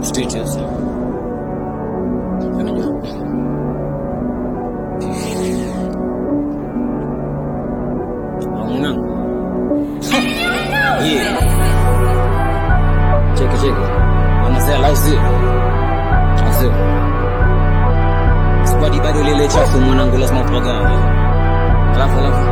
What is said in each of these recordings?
Status. Unajua? Mwanangu. Yeah. Cheki cheki. Wanasema la usio. Usio. Squad bado lile chafu mwanangu lazima upagane. Alafu alafu.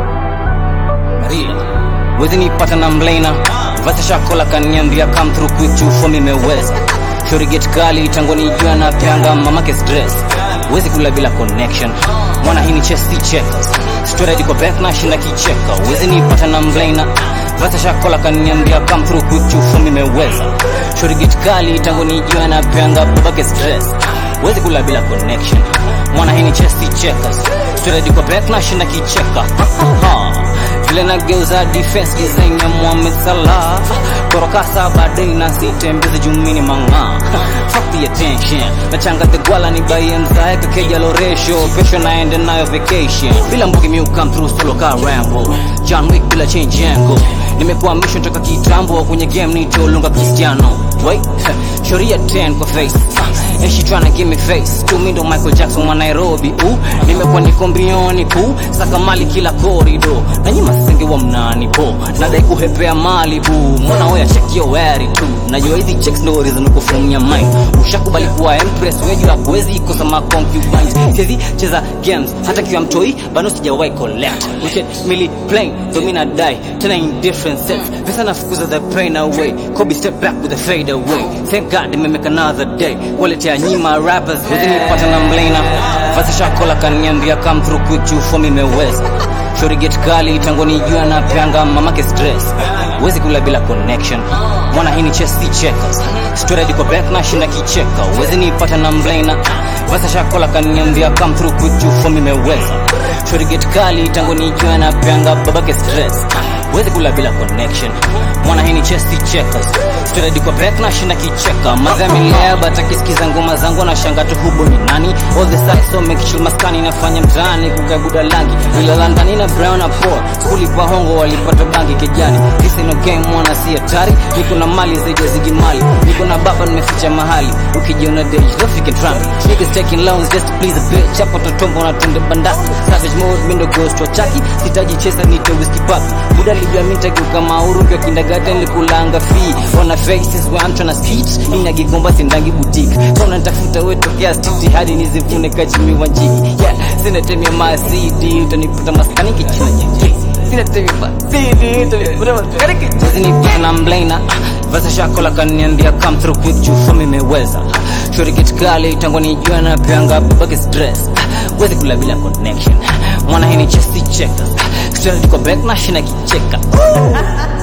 Maria. Wezi nipata na mlaina. Vasa shakola kaniambia come through quick to for me meweza. Shori get kali tangu nijua na pyanga mamake stress. Wezi kula bila connection. Mwana hii ni chess si checkers. Straight iko back na shinda kicheka. Wezi nipata na mlaina. Vasa shakola kaniambia come through quick to for me meweza. Shori get kali tangu nijua na pyanga babake stress. Wezi kula bila connection. Mwana hii ni chess si checkers. Straight iko back na shinda kicheka. Ha. Vile nageuza defense design ya Mohamed Salah Korokasa baadaye na sitembeze jumini mang'aa Fuck the attention Nachanga the gwala ni baie mzae kakeja loresho Pesho naende nayo vacation Bila mbugi mi come through solo ka Rambo John Wick bila change yango Nimekuwa mission toka kitambo kwenye game nitolunga Cristiano Wait, Shoria 10 kwa face uh, And she tryna give me face To me ndo Michael Jackson wa Nairobi uh, Nimekuwa niko mbioni pu Saka mali kila korido Na nyima senge wa mnani po Nadai kuhepea mali bu Mwana oya check your wari tu Najua hizi checks ndo reason uko from your mind Ushakubali kuwa empress Wejua kuwezi kosa ma concubines Siezi cheza games Hata kiwa mtoi Bano sijawahi collect Wicked milli plain Domina die Tena in different sets Visa nafukuza the pain away Kobe step back with a fade away Thank God they make another day Waletea nyima rappers Within pata na mlaina Vasa shakola kaniambia come through quick juu for me meweza Shori get kali tangu nijua na pyanga mamake stress Wezi kula bila connection Mwana hii ni chess si checkers Straight iko back na shinda kicheka Wezi nipata na mlaina Vasa shakola kaniambia come through quick juu for me meweza Shori get kali tangu nijua na pyanga babake stress Wezi kula bila connection Mwana hii ni chess si checkers Straight iko back na shinda kicheka Mazami leba takisikiza ngoma zangu na shanga tu hubo ni nani All the sides so make sure maskani nafanya mtaani kukabuda langi Ilala ndani na brown na poor Skuli kwa hongo walipata bangi kijani This ain't no game mwana si hatari Niko na mali zaidi ya zigi mali Niko na baba nimeficha mahali Ukijiona dej don't freaking try me Niggas taking loans just to please a bitch Hapo totombo na tunde bandasi Savage mode mindo ghost wa chaki Sitaji chesa nite whiskey papi Buda lijua minta kiuka mauru Kwa kindergarten likulanga fee On a faces where I'm tryna speech Ina gigomba sindangi boutique Kona nitafuta we tokea stiti Hadi nizivune kachimi wanjiki Yeah, sina temia ma CD Utaniputa maskani kichina jiji Sina temia ma CD Utaniputa maskani kichina Sisi ni pena mlaina Vasa shakola kaniambia come through quick juu for me meweza Shori get kali tangu nijua na pyanga babake stress Wezi kula bila connection Mwana hii ni chess si checkers Straight iko back na shina kicheka